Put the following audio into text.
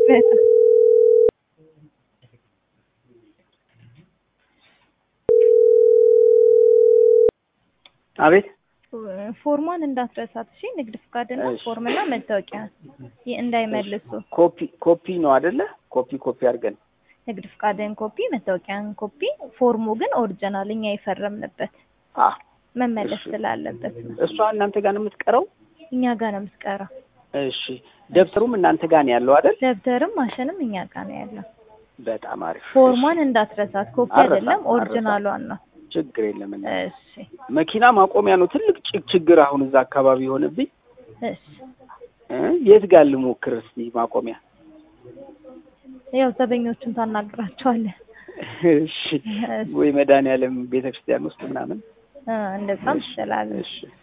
በጣም አቤት ፎርሟን እንዳትረሳት እሺ። ንግድ ፍቃድና እሺ። ፎርምና መታወቂያ ይህ እንዳይመልሱ። ኮፒ ኮፒ ነው አይደለ? ኮፒ ኮፒ አድርገን ንግድ ፍቃድን ኮፒ፣ መታወቂያን ኮፒ። ፎርሙ ግን ኦሪጂናል እኛ የፈረምንበት አ መመለስ እሺ። ስላለበት ነው። እሷ እናንተ ጋር ነው የምትቀረው? እኛ ጋር ነው የምትቀረው። እሺ ደብተሩም እናንተ ጋር ነው ያለው አይደል? ደብተርም ማሽንም እኛ ጋር ነው ያለው። በጣም አሪፍ። ፎርሟን እንዳትረሳት። ኮፒ አልረሳም፣ አይደለም አልረሳም። ኦሪጂናሏን ነው። ችግር የለም። እና እሺ መኪና ማቆሚያ ነው ትልቅ ጭ- ችግር አሁን እዛ አካባቢ የሆነብኝ እሺ። እ የት ጋር ልሞክር እስቲ ማቆሚያ? ያው ዘበኞቹን ታናግራቸዋለህ። እሺ ወይ መድኃኒዓለም ቤተክርስቲያን ውስጥ ምናምን እ እንደዛም ትችላለህ። እሺ